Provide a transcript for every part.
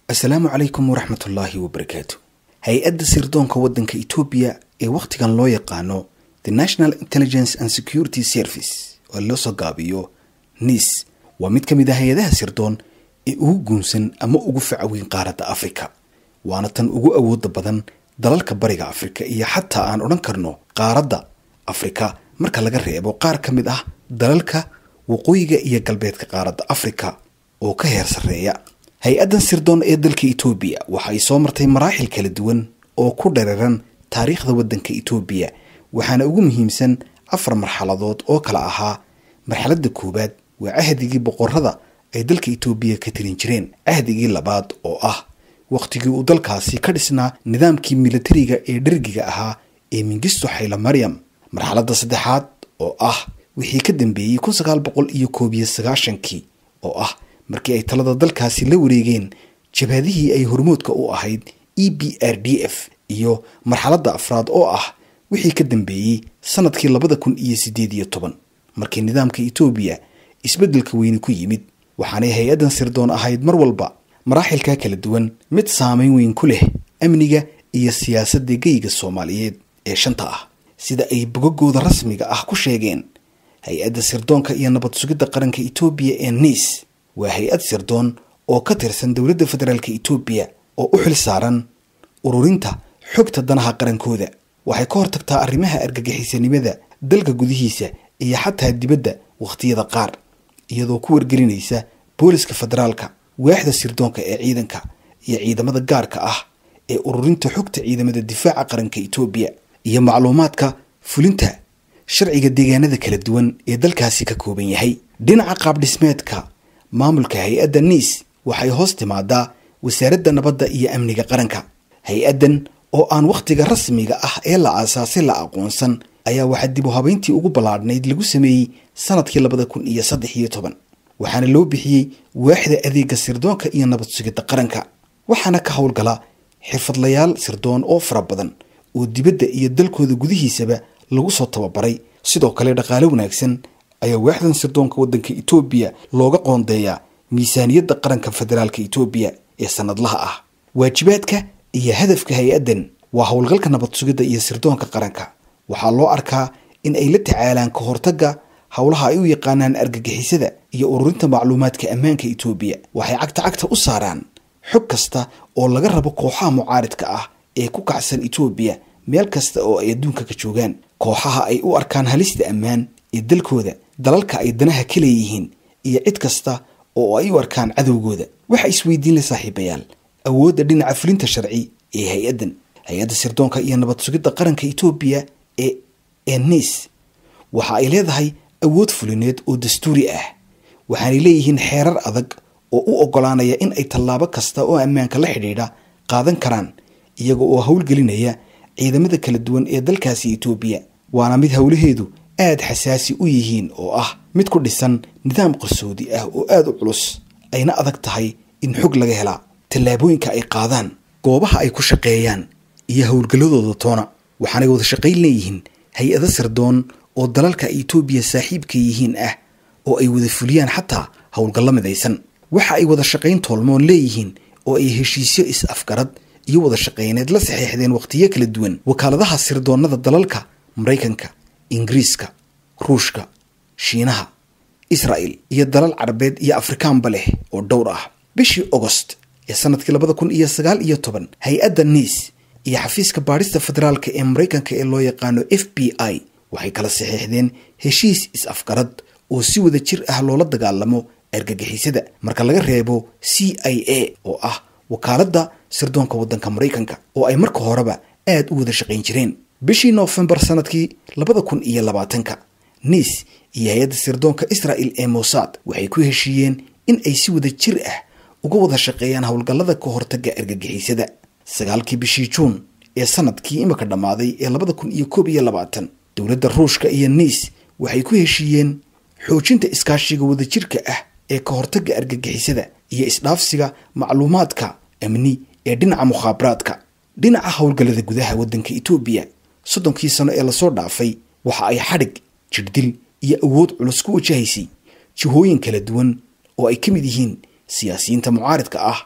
assalaamu calaykum waraxmatullaahi wabarakaatu hay-adda sirdoonka waddanka etoobiya ee wakhtigan loo yaqaano the national intelligence and security service oo loo soo gaabiyo nis waa mid ka mid ah hay-adaha sirdoon ee ugu guunsan ama ugu facaweyn qaaradda afrika waana tan ugu awooda badan dalalka bariga afrika iyo xataa aan odhan karno qaaradda afrika marka laga reebo qaar ka mid ah dalalka waqooyiga iyo galbeedka qaaradda afrika oo ka heer sarreeya hay-addan sirdoon ee dalka etoobiya waxa ay soo martay maraaxil kala duwan oo ku dhereeran taariikhda waddanka etoobiya waxaana ugu muhiimsan afar marxaladood oo kala ahaa marxaladda koowaad waa cahdigii boqorada ay dalka etoobiya ka tirin jireen cahdigii labaad oo ah wakhtigii uu dalkaasi ka dhisnaa nidaamkii militariga ee dhergiga ahaa ee mingisto xayla maryam marxaladda saddexaad oo ah wixii ka dambeeyey kun sagaal boqol iyo koob iyo sagaashankii oo ah markii ay talada dalkaasi la wareegeen jabhadihii ay hormoodka u ahayd e b r d f iyo marxaladda afraad oo ah wixii ka dambeeyey sanadkii labada kun iyo siddeed iyo toban markii nidaamka etoobiya isbeddelka weyni ku yimid waxaanay hay-addan sirdoon ahayd mar walba maraaxilka kala duwan mid saameyn weyn ku leh amniga iyo siyaasadda geyga soomaaliyeed ee shanta ah sida ay bogagooda rasmiga ah ku sheegeen hay-adda sirdoonka iyo nabad sugidda qaranka etoobiya ee niis waa hay-ad sirdoon oo ka tirsan dowladda federaalk etoobiya oo u xil saaran ururinta xogta danaha qarankooda waxay ka hortagtaa arrimaha argagixisanimada dalka gudihiisa iyo xataa dibadda wakhtiyada qaar iyadoo ku wargelinaysa booliska federaalka waaxda sirdoonka ee ciidanka iyo ciidamada gaarka ah ee ururinta xogta ciidamada difaaca qaranka etoobiya iyo macluumaadka fulinta sharciga deegaanada kala duwan ee dalkaasi ka kooban yahay dhinaca qaabdhismeedka maamulka hay-adda niis waxay hoos timaadaa wasaaradda nabadda iyo amniga qaranka hay-addan oo aan wakhtiga rasmiga ah ee la aasaasay la aqoonsan ayaa waxaa dib u habeyntii ugu ballaadhnayd lagu sameeyey sanadkii labada kun iyo saddex iyo toban waxaana loo bixiyey waaxda adeega sirdoonka iyo nabad sugidda qaranka waxaana ka howlgala xirfadlayaal sirdoon oo fara badan oo dibadda iyo dalkooda gudihiisaba lagu soo tababaray sidoo kale dhaqaale wanaagsan ayaa waaxdan sirdoonka waddanka etoobiya looga qoondeeyaa miisaaniyadda qaranka federaalka etoobiya ee sanadlaha ah waajibaadka iyo hadafka hay-addan waa howlgalka nabad sugidda iyo sirdoonka qaranka waxaa loo arkaa in ay la tacaalaan ka hortagga howlaha ay u yaqaanaan argagixisada iyo ururinta macluumaadka ammaanka etoobiya waxay cagta cagta u saaraan xog kasta oo laga rabo kooxaha mucaaridka ah ee ku kacsan etoobiya meel kasta oo ay adduunka ka joogaan kooxaha ay u arkaan halista ammaan ee dalkooda dalalka ay danaha ka leeyihiin iyo cid kasta oo ay u arkaan cadowgooda waxa isweydiin la saaxiibayaal awoodda dhinaca fulinta sharci ee hay-addan hay-adda sirdoonka iyo nabad sugidda qaranka etoobiya ee ee niis waxa ay leedahay awood fulineed oo dastuuri ah waxaanay leeyihiin xeerar adag oo u oggolaanaya in ay tallaabo kasta oo ammaanka la xidhiidha qaadan karaan iyaga oo howlgelinaya ciidamada kala duwan ee dalkaasi etoobiya waana mid howlaheedu aad xasaasi u yihiin oo ah mid ku dhisan nidaam qarsoodi ah oo aada u culus ayna adag tahay in xog laga helaa tallaabooyinka ay qaadaan goobaha ay ku shaqeeyaan iyo howlgalladooda toona waxaanay wada shaqayn leeyihiin hay-ado sirdoon oo dalalka ay etoobiya saaxiibka yihiin ah oo ay wada fuliyaan xataa howlgallo midaysan waxa ay wada shaqayn toolmoon leeyihiin oo ay heshiisyo is-afgarad iyo wada shaqayneed la saxeexdeen wakhtiyo kala duwan wakaaladaha sirdoonnada dalalka maraykanka ingiriiska ruushka shiinaha israa'el iyo dalal carabeed iyo afrikaanba leh oo dhowr ah bishii ogost ee sanadkii labada kun iyo sagaal iyo toban hay-adda niis iyo xafiiska baadhista federaalka ee maraykanka ee loo yaqaano f b i waxay kala saxeexdeen heshiis is-afgarad oo si wada jir ah loola dagaalamo argagixisada marka laga reebo c i a oo ah wakaaladda sirdoonka waddanka maraykanka oo ay marka horeba aad u wada shaqayn jireen bishii noofembar sanadkii labada kun iyo labaatanka niis iyo hay-adda sirdoonka israa'el ee mossad waxay ku heshiiyeen in ay si wada jir ah uga wada shaqeeyaan howlgallada ka hortagga argagixisada sagaalkii bishii juun ee sanadkii imika dhammaaday ee labada kun iyo koob iyo labaatan dowladda ruushka iyo niis waxay ku heshiiyeen xoojinta iskaashiga wadajirka ah ee ka hortagga argagixisada iyo isdhaafsiga macluumaadka amni ee dhinaca mukhaabaraadka dhinaca howlgallada gudaha waddanka etoobiya soddonkii sano ee lasoo dhaafay waxa ay xadhig jirdil iyo awood culus ku wajahaysay jihooyin kala duwan oo ay ka mid yihiin siyaasiyiinta mucaaridka ah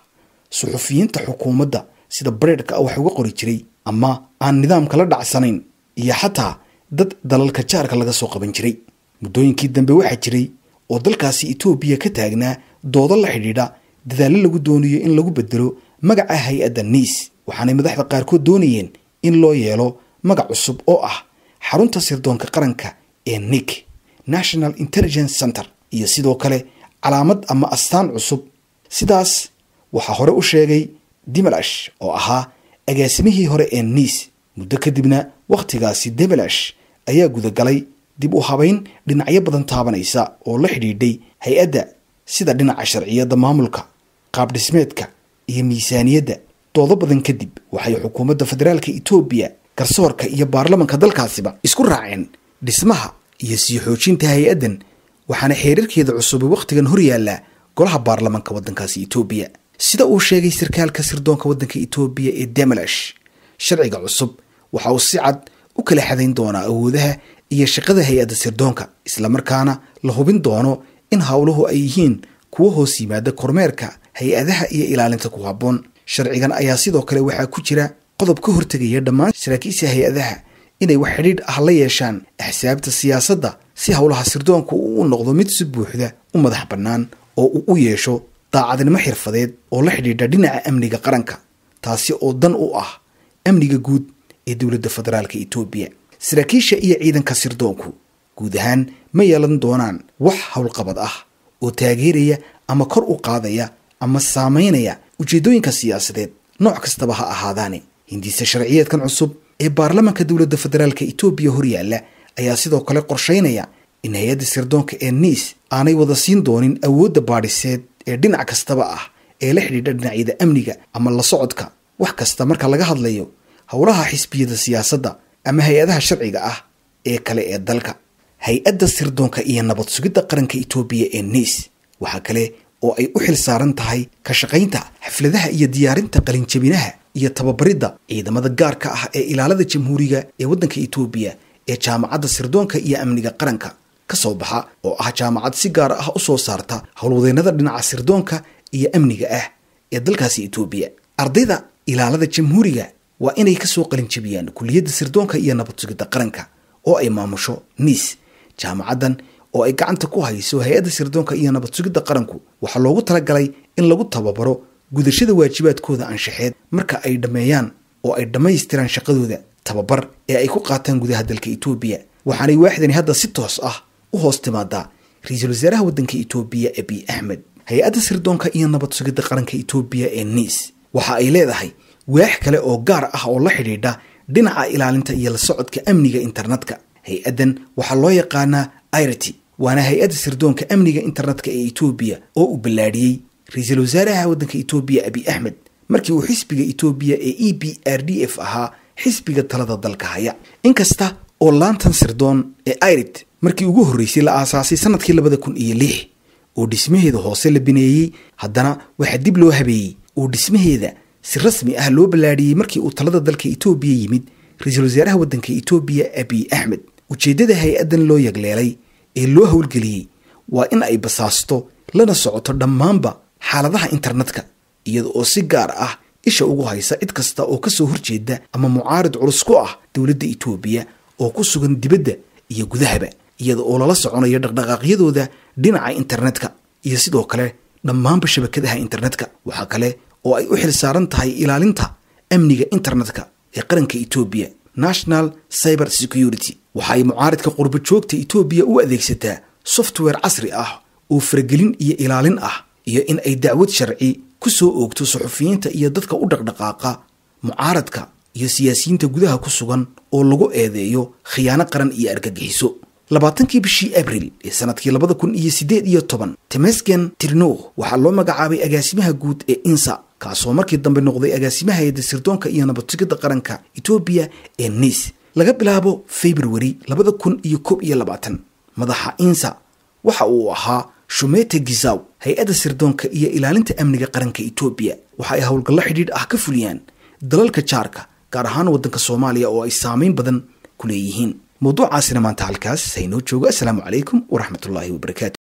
suxufiyiinta xukuumadda sida bareedhka ah wax uga qori jiray ama aan nidaamka la dhacsanayn iyo xataa dad dalalka jaarka laga soo qaban jiray muddooyinkii dambe waxaa jiray oo dalkaasi etoobiya ka taagnaa doodo la xidhiidha dadaallo lagu doonayo in lagu bedelo magaca hay-adda niis waxaanay madaxda qaarkood doonayeen in loo yeelo magac cusub oo ah xarunta sirdoonka qaranka ee nik national intelligence center iyo sidoo kale calaamad ama astaan cusub sidaas waxaa hore u sheegay dimalash oo ahaa agaasimihii hore ee niis muddo kadibna wakhtigaasi demelash ayaa gudagalay dib u habayn dhinacyo badan taabanaysa oo la xidhiidhay hay-adda sida dhinaca sharciyadda maamulka qaabdhismeedka iyo miisaaniyadda doodo badan kadib waxay xukuumadda federaalka etoobiya garsoorka iyo baarlamanka dalkaasiba isku raaceen dhismaha iyo sii xoojinta hay-addan waxaana xeerarkeeda cusubi wakhtigan hor yaallaa golaha baarlamanka waddankaasi etoobiya sida uu sheegay sarkaalka sirdoonka waddanka etoobiya ee demelash sharciga cusub waxa uu si cad u kala xadayn doonaa awoodaha iyo shaqada hay-adda sirdoonka islamarkaana la hubin doono in howluhu ay yihiin kuwo hoos yimaada kormeerka hay-adaha iyo ilaalinta ku habboon sharcigan ayaa sidoo kale waxaa ku jira qodob ka hortegaya dhammaan saraakiisha hay-adaha inay wax xidhiidh ah la yeeshaan axsaabta siyaasadda si howlaha sirdoonka uu u noqdo mid si buuxda u madax bannaan oo uu u yeesho daacadnimo xirfadeed oo la xidhiidha dhinaca amniga qaranka taasi oo dan u ah amniga guud ee dowladda federaalka etoobiya saraakiisha iyo ciidanka sirdoonku guud ahaan ma yeelan doonaan wax howlqabad ah oo taageeraya ama kor u qaadaya ama saamaynaya ujeeddooyinka siyaasadeed nooc kastaba ha ahaadaane hindiise sharciyeedkan cusub ee baarlamanka dowladda federaalka etoobiya horyaalla ayaa sidoo kale qorshaynaya in hay-adda sirdoonka ee niis aanay wada siin doonin awoodda baadhiseed ee dhinac kastaba ah ee la xidhiidha dhinacyada amniga ama la socodka wax kasta marka laga hadlayo howlaha xisbiyada siyaasadda ama hay-adaha sharciga ah ee kale ee dalka hay-adda sirdoonka iyo nabad sugidda qaranka etoobiya ee niis waxaa kale oo ay u xil saaran tahay ka shaqaynta xafladaha iyo diyaarinta qalinjabinaha iyo tababaridda ciidamada gaarka ah ee ilaalada jamhuuriga ee waddanka etoobiya ee jaamacadda sirdoonka iyo amniga qaranka ka soo baxa oo ah jaamacad si gaar ah u soo saarta howlwadeennada dhinaca sirdoonka iyo amniga ah ee dalkaasi etoobiya ardayda ilaalada jamhuuriga waa inay kasoo qalinjabiyaan kuliyadda sirdoonka iyo nabad sugidda qaranka oo ay maamusho niis jaamacaddan oo ay gacanta ku hayso hay-adda sirdoonka iyo nabad sugidda qaranku waxaa loogu talagalay in lagu tababaro gudashada waajibaadkooda anshaxeed marka ay dhammeeyaan oo ay dhammaystiraan shaqadooda tababar ee ay ku qaataan gudaha dalka etoobiya waxaanay waaxdani hadda si toos ah u hoos timaadaa ra-iisul wasaaraha waddanka etoobiya abiy axmed hay-adda sirdoonka iyo nabad sugidda qaranka etoobiya ee niis waxa ay leedahay waax kale oo gaar ah oo la xidhiidha dhinaca ilaalinta iyo la socodka amniga internetka hay-addan waxaa loo yaqaanaa irity waana hay-adda sirdoonka amniga internetka ee etoobiya oo uu ballaadhiyey ra-iisul wasaaraha waddanka etoobiya abiy axmed markii uu xisbiga etoobiya ee e b r d f ahaa xisbiga talada dalka haya inkasta oo laantan sirdoon ee irit markii ugu horreysay la aasaasay sanadkii labada kun iyo lix oo dhismaheeda hoose la bineeyey haddana waxaa dib loo habeeyey oo dhismaheeda si rasmi ah loo ballaadhiyey markii uu talada dalka etoobiya yimid ra-iisul wasaaraha waddanka etoobiya abiy axmed ujeeddada hay-addan loo yagleelay ee loo howlgeliyey waa in ay basaasto lana socoto dhammaanba xaaladaha internetka iyada oo si gaar ah isha ugu haysa cid kasta oo kasoo horjeeda ama mucaarid culus ku ah dowladda etoobiya oo ku sugan dibadda iyo gudahaba iyada oo lala soconayo dhaqdhaqaaqyadooda dhinaca internetka iyo sidoo kale dhammaanba shabakadaha internetka waxaa kale oo ay u xil saaran tahay ilaalinta amniga internetka ee qaranka etoobiya national cyber security waxa ay mucaaridka qurbo joogta etoobiya u adeegsataa software casri ah oo faragelin iyo ilaalin ah iyo in ay dacwad sharci ku soo oogto suxufiyiinta iyo dadka u dhaqdhaqaaqa mucaaradka iyo siyaasiyiinta gudaha ku sugan oo lagu eedeeyo khiyaano qaran iyo argagixiso labaatankii bishii abril ee sanadkii labada kun iyo siddeed iyo toban temesgen tirno waxaa loo magacaabay agaasimaha guud ee insa kaasoo markii dambe noqday agaasimaha hayadda sirdoonka iyo nabadsugidda qaranka etoobiya ee niis laga bilaabo februari labada kun iyo koob iyo labaatan madaxa insa waxa uu ahaa shumete gizaw hay-adda sirdoonka iyo ilaalinta amniga qaranka etoobiya waxa ay howlgallo xidhiidh ah ka fuliyaan dalalka jaarka gaar ahaan waddanka soomaaliya oo ay saameyn badan ku leeyihiin mawduucaasina maanta halkaas haynoo joogo assalaamu calaykum waraxmatullaahi wabarakaatu